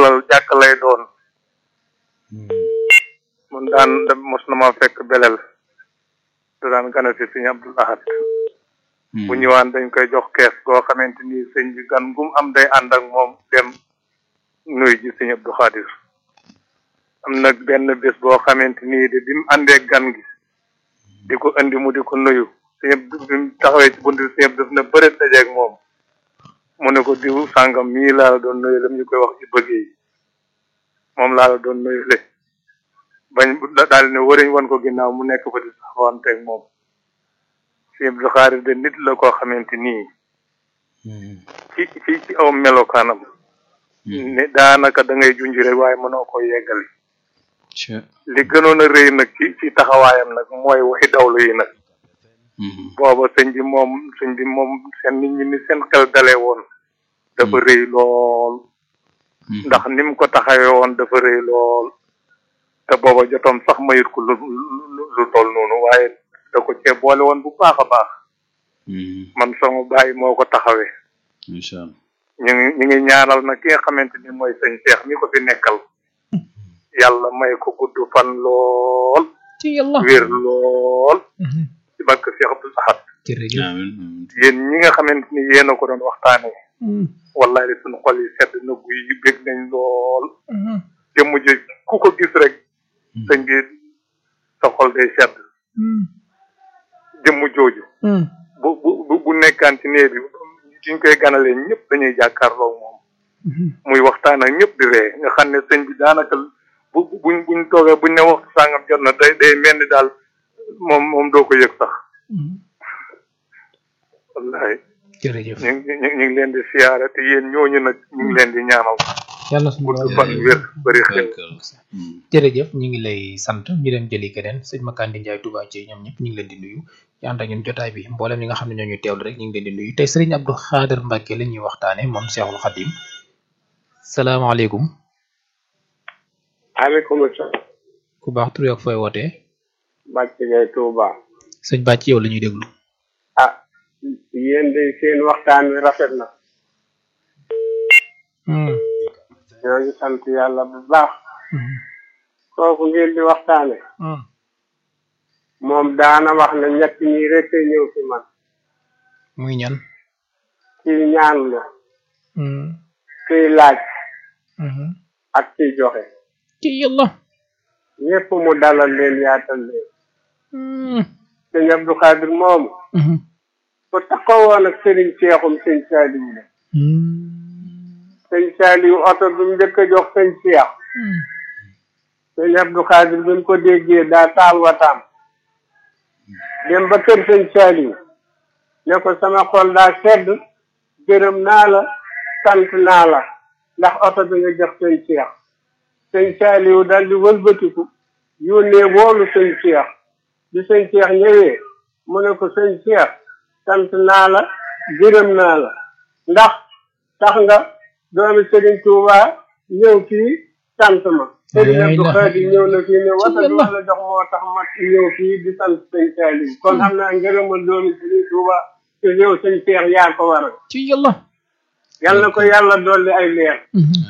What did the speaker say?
dalal jàkk lay doon mun daan mos na ma fekk belel du daan gana si sëñ Abdul Ahad bu ñëwaan dañ koy jox kees goo xamante ni sëñ bi gan gum am day ànd ak moom dem nuyu ji sëñ Abdou Khadir am nag benn bés boo xamante nii de bi mu àndee gan gi di ko indi mu di ko nuyu sëñ Abdou bi mu taxawee ci bunt bi sëñ Abdou daf na bëreet dajeeg moom mu ne ko diw sàngam mii laa la doon nuyu lam ñu koy wax ci bëgg yi moom laa la doon nuyu le bañ daal ne wëriñ wan ko ginnaaw mu nekk fa di saxawanteeg moom sëñ Abdou Khadir de nit la koo xamante nii ci ci ci aw melokaanam ne daanaka da ngay junj rek waaye mënoo ko yeggali li gënoon a rëy nag ci ci taxawaayam nag mooy waxi dawlu yi nag booba sëñ bi moom sëñ bi moom seen nit ñi ni seen xel dalee woon dafa rëy lool ndax ni mu ko taxawee woon dafa rëy lool te booba jotoom sax mayut ko lu lu toll noonu waaye da ko cee boole woon bu baax a baax man sama bàyyi moo ko taxawee incha allah ñu ngi ñu ngi ñaanal nag ki nga xamante ni mooy sëñ Cheikh mi ko fi nekkal yàlla may ko gudd fan lool ci yàlla wér lool ci barke Cheikh Abdou Ahad jërëjëf amiin yéen ñi nga xamante ni yéen a ko doon waxtaanee wallahi suñu xol yi sedd na guy yi bég nañ lool jëmm ji ku ko gis rek sëñ bi sa xol day sedd jëmm jooju bu bu bu nekkaan ci néeg bi suñ koy ganalee ñëpp dañuy jàkkaarloo moom muy waxtaan ak ñëpp di ree nga xam ne sëñ bi daanaka bu buñ buñ toogee buñ ne waxtu sàngam jot na day day mel ni daal moom moom doo ko yëg sax wallahi jërëjëf ñu ngi ñu ngi leen di siyaare te yéen ñooñu nag ñu ngi leen di ñaanal yàlla suñu gudd borom fan wér bëri xel jërëjëf ñu ngi lay sant ñu dem jëli keneen sëñ Makandi Ndiaye Touba ci ñoom ñëpp ñu ngi leen di nuyu ci ànd ak ñun jotaay bi mboolem ñi nga xam ne ñoo ñu teewlu rek ñu ngi leen di nuyu tey Serigne Abdou Khader Mbacke la ñuy waxtaane moom Cheikhul Khadim salaamaaleykum aleykum salaam ku baax tur ak fooy wootee bàcc ngay Touba sëñ Bàcc yow la ñuy déglu ah yéen de seen waxtaan wi rafet na ñoo ngi sant yàlla bu baax kooku ngeen di waxtaane moom daana wax ne ñett ñi rek a ñëw ci man muy ñan kiy ñaanlu kiy laaj ak kiy joxe ci yàlla ñépp mu dalal leen yaatal leen sëñ Abdou Khadir moomu ku taxawoon ak sëriñ Seexum sëñ Saaliw la sëñ Saaliw oto bi mu njëkk a jox sëñ Seex sëñ Abdou Khadir bi mu ko déggee daa taal wataam dem ba kër sëñ Saaliw ne ko sama xol daa sedd gërëm naa la sant naa la ndax oto bi nga jox sëñ Seex sëñ Saaliw dal di wëlbatiku yónnee woolu sëñ Seex bi sëñ Seex ñëwee mu ne ko sëñ Seex sant naa la gërëm naa la ndax tax nga doomi Sëriñ Tuuba ñëw fii sant ma Sëriñ Abdou Khadir ñëw na fii ne wata du la jox moo tax ma ñëw fii di sant sëñ Saaliw kon am naa ngërëmal doomi Sëriñ Tuuba te yow sëñ Seex yaa ko waral ci yàlla yal na ko yàlla dolli ay leer